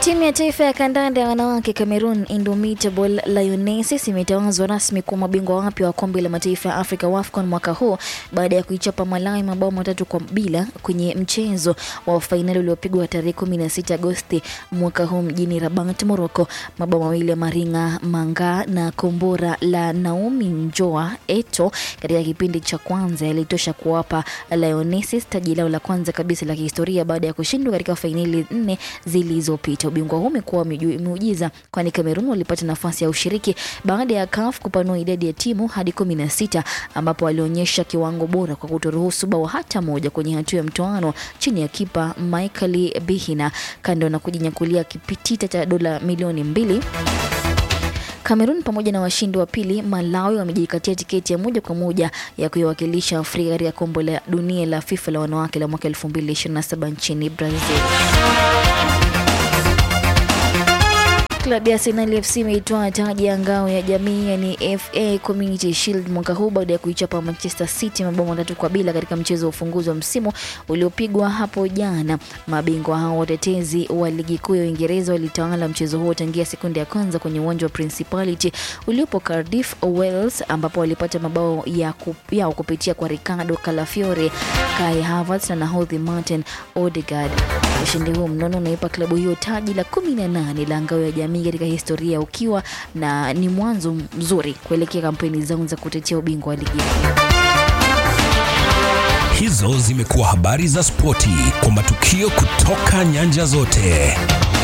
Timu ya taifa ya kandanda ya wanawake Cameroon Indomitable Lionesses imetawazwa rasmi kuwa mabingwa wapya wa kombe la mataifa ya Afrika WAFCON mwaka huu baada ya kuichapa Malawi mabao matatu kwa bila kwenye mchezo wa fainali uliopigwa tarehe 16 Agosti mwaka huu mjini Rabat, Morocco. Mabao mawili ya Maringa Manga na kombora la Naomi Njoa Eto katika kipindi cha kwanza yalitosha kuwapa Lionesses taji lao la kwanza kabisa la kihistoria baada ya kushindwa katika fainali nne zilizopita. Ubingwa huu umekuwa muujiza, kwani Cameroon walipata nafasi ya ushiriki baada ya CAF kupanua idadi ya timu hadi kumi na sita ambapo walionyesha kiwango bora kwa kutoruhusu bao hata moja kwenye hatua ya mtoano chini ya kipa Michael Bihina. Kando na kujinyakulia kipitita cha dola milioni mbili Kamerun pamoja na washindi wa pili Malawi wamejikatia tiketi ya moja kwa moja ya kuiwakilisha Afrika katika kombe la dunia la FIFA la wanawake la mwaka 2027 nchini Brazil. Klabu ya Arsenal FC imeitoa taji ya ngao ya jamii yani FA Community Shield mwaka huu baada ya kuichapa Manchester City mabao matatu kwa bila katika mchezo wa ufunguzi wa msimu uliopigwa hapo jana. Mabingwa hao watetezi wa ligi kuu ya Uingereza walitawala mchezo huo tangia sekunde ya kwanza kwenye uwanja wa Principality uliopo Cardiff, Wales, ambapo walipata mabao ya kup, yao kupitia kwa Ricardo Calafiore, Kai Havertz na nahodhi Martin Odegaard. Ushindi huu mnono unaipa klabu hiyo taji la 18 la ngao ya jamii katika historia ukiwa na ni mwanzo mzuri kuelekea kampeni zao za kutetea ubingwa wa ligi. Hizo zimekuwa habari za spoti kwa matukio kutoka nyanja zote.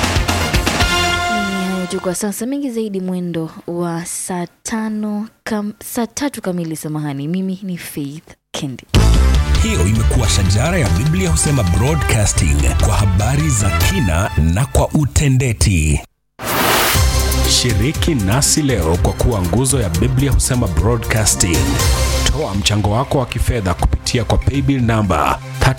Ni hayo tu kwa sasa, mengi zaidi mwendo wa saa tano kam, saa tatu kamili. Samahani, mimi ni Faith Kendi. Hiyo imekuwa shajara ya Biblia husema broadcasting kwa habari za kina na kwa utendeti. Shiriki nasi leo kwa kuwa nguzo ya Biblia husema broadcasting. Toa mchango wako wa kifedha kupitia kwa paybill namba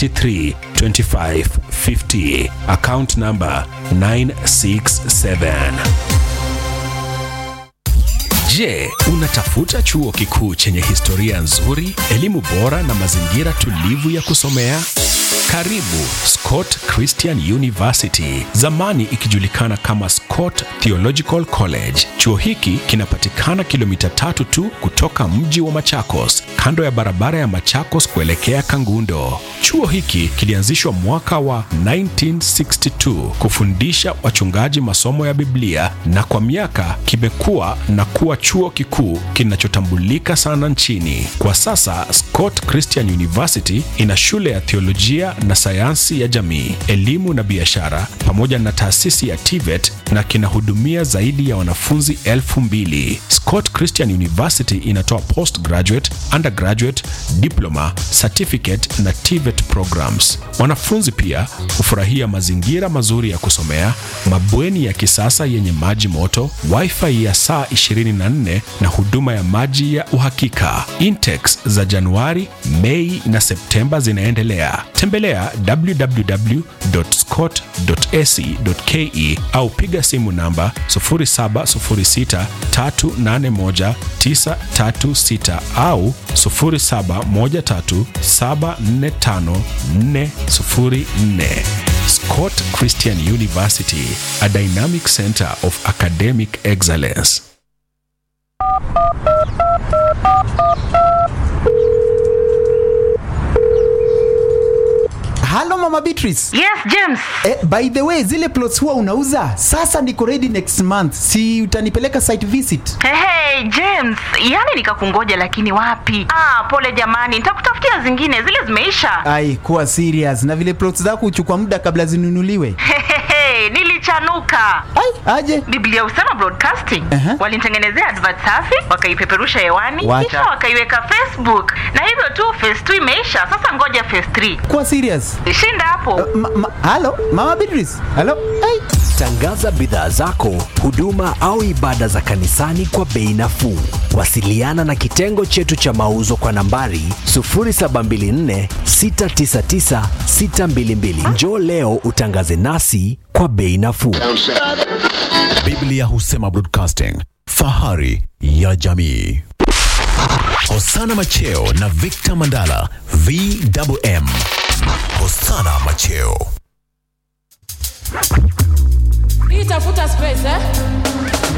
332550 account namba 967. Je, unatafuta chuo kikuu chenye historia nzuri, elimu bora na mazingira tulivu ya kusomea? Karibu Scott Christian University, zamani ikijulikana kama Scott Theological College. Chuo hiki kinapatikana kilomita tatu tu kutoka mji wa Machakos, kando ya barabara ya Machakos kuelekea Kangundo. Chuo hiki kilianzishwa mwaka wa 1962 kufundisha wachungaji masomo ya Biblia na kwa miaka kimekuwa na kuwa chuo kikuu kinachotambulika sana nchini. Kwa sasa Scott Christian University ina shule ya theolojia na sayansi ya jamii, elimu na biashara pamoja na taasisi ya TVET na kinahudumia zaidi ya wanafunzi elfu mbili. Scott Christian University inatoa postgraduate, undergraduate, diploma, certificate na TVET programs. Wanafunzi pia hufurahia mazingira mazuri ya kusomea, mabweni ya kisasa yenye maji moto, wifi ya saa 24 na huduma ya maji ya uhakika. Intex za Januari, Mei na Septemba zinaendelea. Tembelea www.scott.ac.ke au piga simu namba 0706381936 au 0713745404. Scott Christian University, a dynamic center of academic excellence. Halo Mama Beatrice. Yes, James. Eh, by the way, zile plots huwa unauza? Sasa niko ready next month. Si utanipeleka site visit? Hey, hey, James, yani nikakungoja lakini wapi? Ah, pole jamani, nitakutafutia zingine, zile zimeisha. Ai, kuwa serious. Na vile plots zako huchukua muda kabla zinunuliwe. Hehehe, nilichanuka. Ai, aje. Biblia husema broadcasting. Aha. Walinitengenezea advert safi, wakaipeperusha hewani, Wacha. kisha wakaiweka Facebook. Na hivyo tu phase 2 imeisha, sasa ngoja phase 3. Kuwa serious. Shinda hapo. Ma, ma, halo Mama Beatrice. Halo. Ai. Tangaza bidhaa zako, huduma au ibada za kanisani kwa bei nafuu. Wasiliana na kitengo chetu cha mauzo kwa nambari 0724 699 622. Njoo leo utangaze nasi kwa bei nafuu. Biblia husema broadcasting, fahari ya jamii. Hosana Macheo na Victor Mandala, VMM. Hosana Macheo. tafuta space eh?